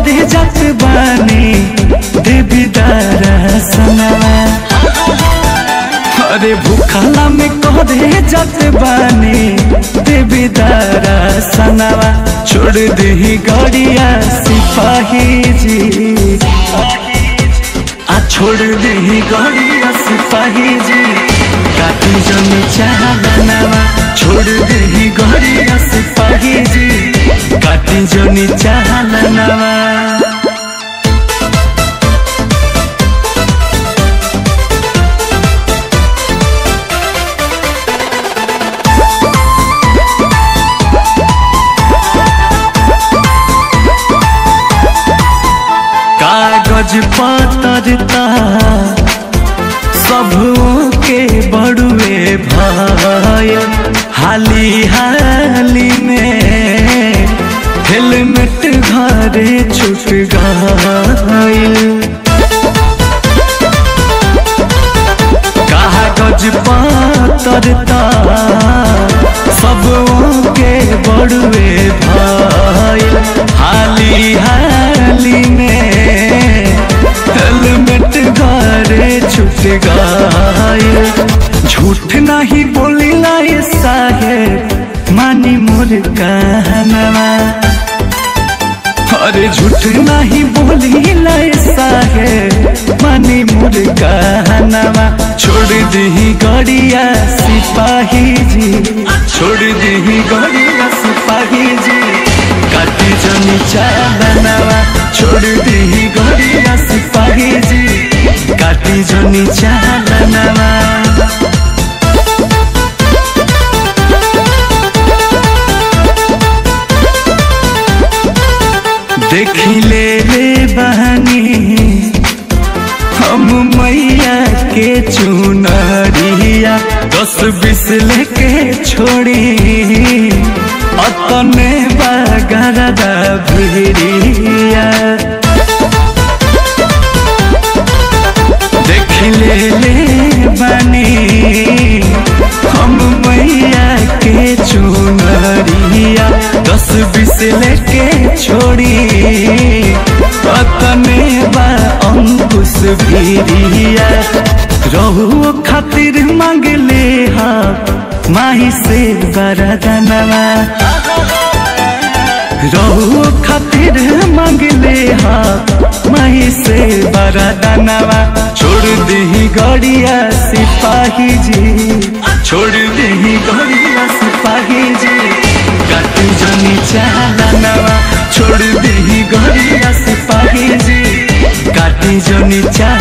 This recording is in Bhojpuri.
करे जात बानी देवी दरसनवा अरे भूखला में करे जात बानी देवी दरसनवा छोड़ दही गड़िया सिपाही जी आ छोड़ दही गड़िया सिपाही जी काटी जन चाहनवा छोड़ दही गड़िया सिपाही जी काटी जन चाहनवा कागज पतरता सब के बड़ुए भय हाली हाली में हेलमेट घरे छूट गईल कागज पतरता सब के बड़ुए भय हाली हाली में हेलमेट घरे छूट गए झूठ नहीं बोली लाई साहेब मानी मोर कहनवा अरे झूठ नहीं बोली लाई साहेब मानी मोर कहनवा छोड़ दी गड़िया सिपाही जी छोड़ दी गड़िया सिपाही जी काटी जमी चालनवा छोड़ दी गड़िया सिपाही जी काटी जमी चालनवा देखी ले ले बहनी हम मैया के चुनरिया दस बीस लेके छोड़ी अतने बगरदा भिड़िया देख ले ले बनी हम मैया के चुनरिया दस बीस लेके छोड़ी अतने बा अंकुश भिड़िया रहुओ खातिर मांग ले हा माही से बरदनवा रहुओ खातिर मांग ले हा माही से बरदनवा छोड़ दी गड़िया सिपाही जी छोड़ दी गड़िया सिपाही जी काटी जनी चालनवा छोड़ दी गड़िया सिपाही जी काटी जनी चाल